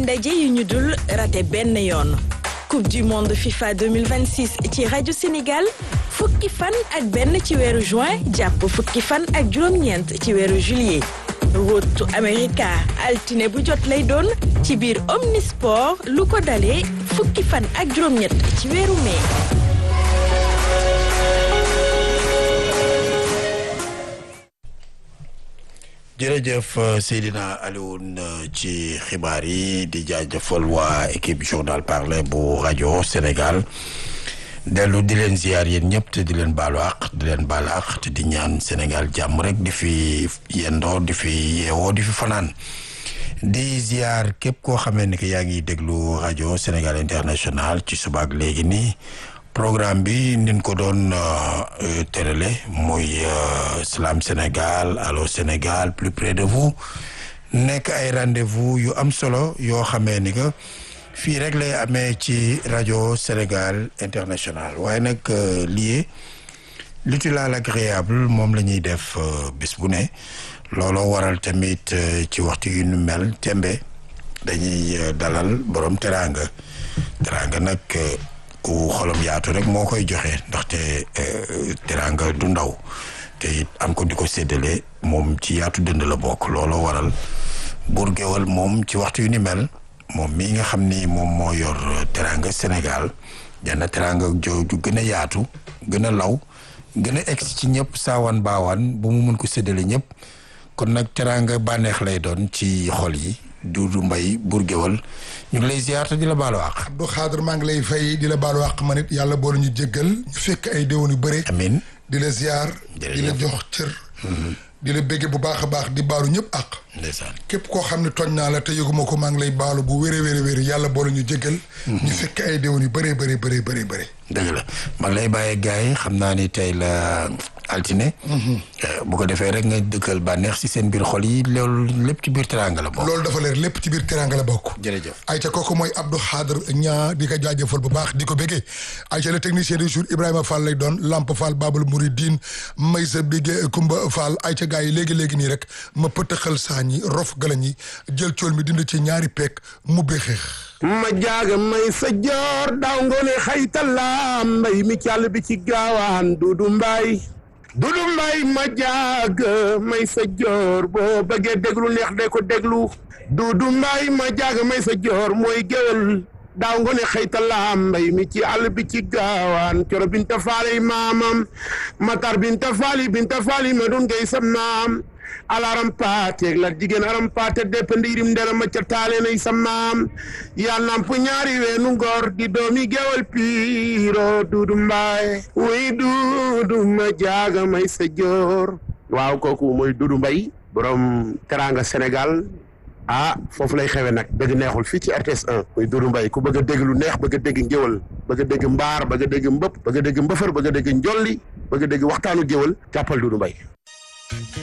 ndaje yu ñu dul raté benn yoon coupe du monde FIFA 2026 ci rajo Sénégal fukki fan ak benn ci weeru juin jàpp fukki fan ak juróom-ñeent ci weeru juillet rotu America altine bu jot lay doon ci biir Omnisport lu ko dalee fukki fan ak juróom-ñett ci weeru mai. jërëjëf Seydina Alioune ci xibaar yi di jaajëfal waa équipe journal parler bu rajo Sénégal dellu di leen ziar yéen ñëpp te di leen baalu àq di leen baalu àq te di ñaan Sénégal jàmm rek di fi yendoo di fi yeewoo di fi fanaan di ziar képp koo xamee ni que yaa ngi déglu rajo Sénégal international ci subaak léegi nii programme bi nin ko doon tërale muy Salam Sénégal Allô Sénégal plus près de vous nekk ay rendez-vous yu am solo yoo xamee ni que fii rek lay amee ci rajo Sénégal international waaye nag lié l'utile à l'agréable moom la ñuy def bis bu ne looloo waral tamit ci waxtu yu nu mel tembe dañuy dalal borom teraanga teraanga nag ku xolam yaatu rek moo koy joxe ndaxte teraanga du ndaw te it am ko di ko séddale moom ci yaatu dënd la bokk looloo waral buur géwal moom ci waxtu yu ni mel moom mii nga xam ni moom moo yor teraanga Sénégal jana teraanga jooju gën a yaatu gën a law gën a egsi ci ñëpp saawaan baawaan ba mu mën ko séddale ñëpp kon nag teraanga bànneex lay doon ci xol yi Duudu Mbay buur géwal ñu ngi lay ziar te di la baalu àq. Abdou Xaadir maa ngi lay fay di la baalu àq man it yàlla boole ñu jéggal ñu fekk ay déwén yu bëre. amiin di la ziar. di la jox cër. di la bégge bu baax a baax di baalu ñëpp àq. ndeysaan képp koo xam ne tooñ naa la te yëguma ko maa ngi lay baalu bu wéree wéree wéree yàlla boole ñu jéggal. ñu fekk ay déwén yu bëree bëree bëree bëree bëri. dëgg la maa ngi lay bàyyee gars yi xam naa ni tey la altine. bu ko defee rek nga dëkkal bànneex si seen biir xol yi loolu lépp ci biir teraanga la bokk. loolu dafa leer lépp ci biir teraanga la bokk. jërëjëf ayca kooku mooy Abdou Khadre ñaa di ko jaajëfal bu baax di ko béggee ayca le technicien du jour Ibrahima Fall lay doon Lamp Fall Babal Mouridine may sa bigge Kumba Fall ayca gars yi léegi-léegi nii rek ma pëtëxal saañ yi rof galañ yi jël cool mi dind ci ñaari peek mu xeex ma jaaga may sa joor daaw ngoone xaytalaam mbay mi càll bi ci gaawaan dudu mbaay dudu mbaay ma jaaga may sa joor boo bëggee déglu neex de ko déglu dudu mbaay ma jaaga may sa joor mooy géwél daaw ngoone xaytalaam mbay mi ci àll bi ci gaawaan coro binta faali maamam matar binta faali binta faali ma dun ngay sam naam alaram paate la jigéen aram paate depp ndiirim ndera ma ca taale nay sa maam yaa namp ñaari weenu ngor di doomi gewal piiro duudu mbaay wuy duudu ma jaaga may sa joor waaw kooku mooy duudu mbay borom teranga Sénégal ah foofu lay xewe nag dëgg neexul fii ci RTS 1 muy duudu mbay ku bëgg a dégg lu neex bëgg a dégg ngéwal bëgg a dégg mbaar bëgg a dégg mbëpp bëgg a dégg mbëfër bëgg a dégg njolli bëgg a dégg waxtaanu géwal jàppal duudu mbay